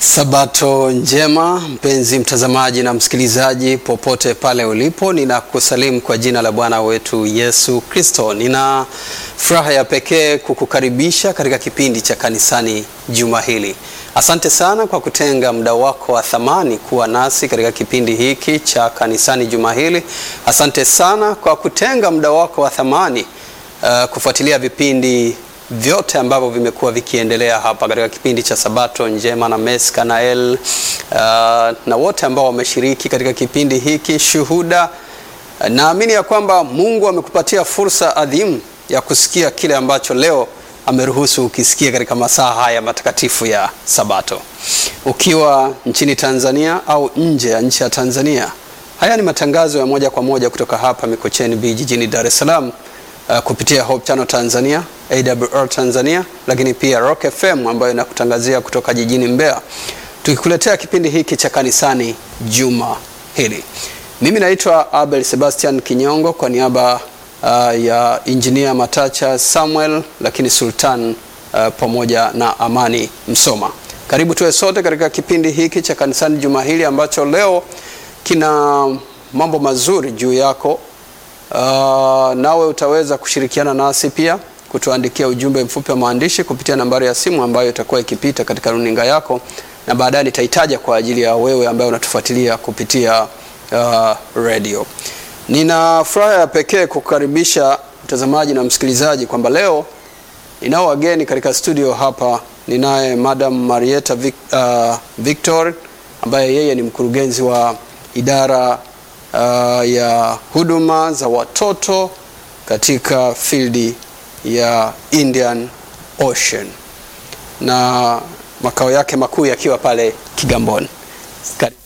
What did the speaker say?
Sabato njema mpenzi mtazamaji na msikilizaji popote pale ulipo, ninakusalimu kwa jina la Bwana wetu Yesu Kristo. Nina furaha ya pekee kukukaribisha katika kipindi cha kanisani juma hili. Asante sana kwa kutenga muda wako wa thamani kuwa nasi katika kipindi hiki cha kanisani juma hili. Asante sana kwa kutenga muda wako wa thamani uh, kufuatilia vipindi vyote ambavyo vimekuwa vikiendelea hapa katika kipindi cha Sabato njema na Mes Kanael uh, na wote ambao wameshiriki katika kipindi hiki shuhuda. Naamini ya kwamba Mungu amekupatia fursa adhimu ya kusikia kile ambacho leo ameruhusu ukisikia katika masaa haya matakatifu ya Sabato, ukiwa nchini Tanzania au nje ya nchi ya Tanzania. Haya ni matangazo ya moja kwa moja kutoka hapa Mikocheni B jijini Dar es Salaam. Uh, kupitia Hope Channel Tanzania, AWR Tanzania, lakini pia Rock FM ambayo inakutangazia kutoka jijini Mbeya, tukikuletea kipindi hiki cha kanisani juma hili. Mimi naitwa Abel Sebastian Kinyongo kwa niaba uh, ya Engineer Matacha Samuel, lakini Sultan uh, pamoja na Amani Msoma. Karibu tuwe sote katika kipindi hiki cha kanisani juma hili ambacho leo kina mambo mazuri juu yako. Uh, nawe utaweza kushirikiana nasi pia kutuandikia ujumbe mfupi wa maandishi kupitia nambari ya simu ambayo itakuwa ikipita katika runinga yako, na baadaye nitahitaja kwa ajili ya wewe ambaye unatufuatilia kupitia uh, radio. Nina furaha ya pekee kukukaribisha mtazamaji na msikilizaji kwamba leo ninao wageni katika studio hapa. Ninaye Madam Marieta Vic, uh, Victor ambaye yeye ni mkurugenzi wa idara Uh, ya huduma za watoto katika field ya Indian Ocean na makao yake makuu yakiwa pale Kigamboni. Karibu.